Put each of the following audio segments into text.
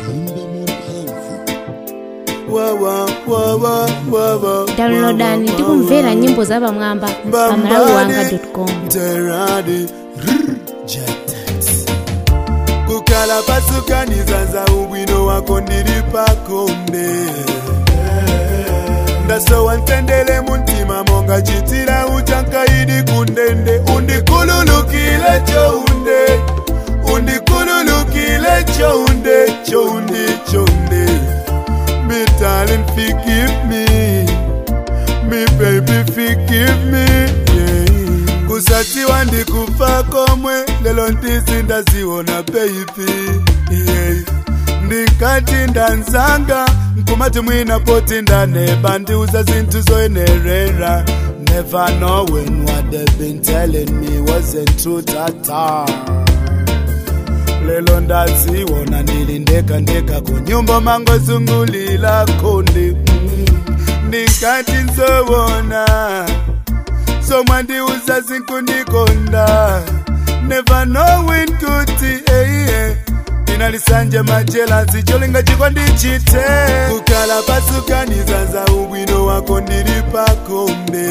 downloadani ndi kumvera nyimbo za pamwamba pa malawiwanga.com Teradi kukhala pasukaniza za ubwino wako ndili pakonde ndasowa ntendele muntima monga chitira uchankaidi kundende undikululukile chounde undikululukile chounde choundi choundi me darling forgive me me baby forgive me yeah. kusatiwa ndikufa komwe lelo ndisi ndaziona baby yeah. ndingati ndanzanga nkumati mwina poti ndaneba ndiuza zinthu zoyenerera never knowing what they've been telling me wasn't true at all lelo ndaziwona ndili ndeka ndeka kunyumba mangozungulila kundi mm. ndingati nzowona somwandiuza zinkundikonda never knowing kuti eiye inalisanje majelansi cholinga chiko ndichite kukhala pasukaniza za ubwino wako ndili pakonde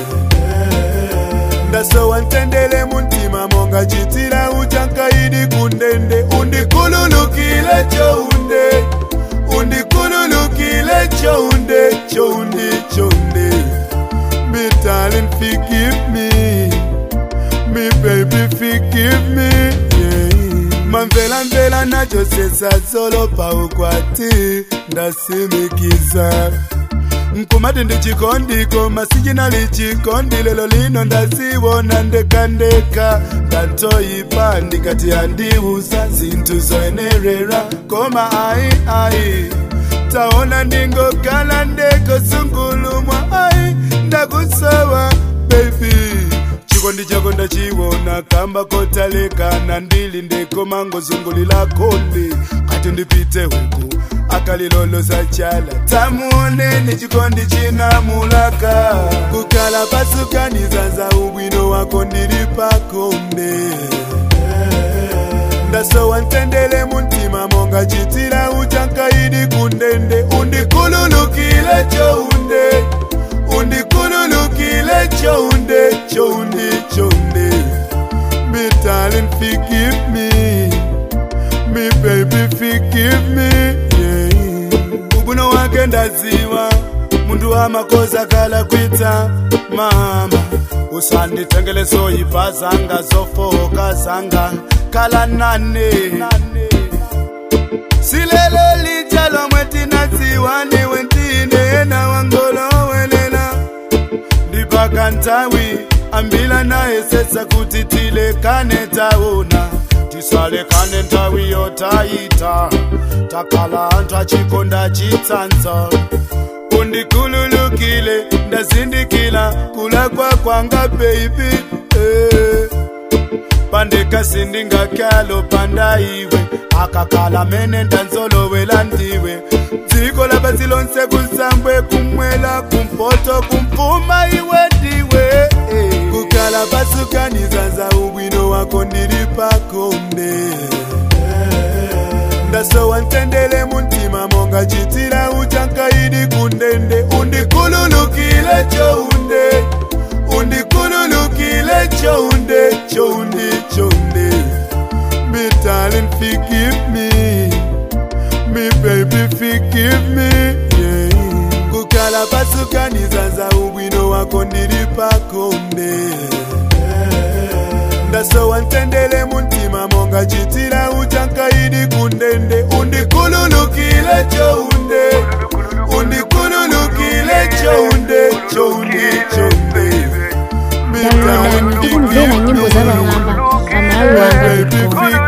ndasowa ntendele muntima monga chitira uchankaidi kundende undikululukile chounde undikululukile chounde choundi choundi me darling forgive me me baby forgive me yeah. mamvela mvela nacho sesazolo paukwati ndasimikiza nkumati ndi chikondiko masijinali chikondi lelo lino ndaziwona ndekandeka ndantoyipa ndikati andiuza zinthu zoyenerera koma ayi ayi taona ndingokhala ndeko sungulumwa ayi ndakusowa baby chikondi chako ndachiwona kamba kotalekana ndili ndeko mangozungulila konde kati ndipite weku akaliloloza chala tamuoneni chikondi chinamulaka kukhala pasukaniza za ubwino wako ndili pakonde ndasowa ntendele muntima monga chitira uchankaidi kundende undikululukile chounde undikululukile chounde choundi choundi me darling forgive me me baby forgive me yeah. ubwino wake ndaziwa mundu wamakoza kala kwita mama usanditengele soyipa zanga zofoka zanga kala nane silelo lijalo mwetinaziwa niwe ntine na wangolowelela ndipaka ntawi ambila naye sesa kuti tilekane taona tisalekane ntawi yotaita takala anthu achikonda chitsanzo undikululukile ndazindikila kulakwa kwanga baby eh. pandekasi ndingakyalo panda iwe akakala mene ndanzolowela ndiwe dziko lapasi lonse kusambwe kumwela kumpoto kumfuma iwe ndiwe eh. kukala pasukaniza za ubwino wako ndili pakonde ndasowa ntendele muntima monga chitira uchankaidi kundende undikululukile chounde undikululukile chounde choundi choundi me darling forgive me me baby forgive me yeah. kukhala pasukaniza za ubwino wako ndili pakonde ndasowa ntendele muntima monga chitira uchankaidi kundende undikululukile chounde undikululukile chounde choundi choundi downloadani ndi kumvera nyimbo za pamwamba pa malawiwanga.com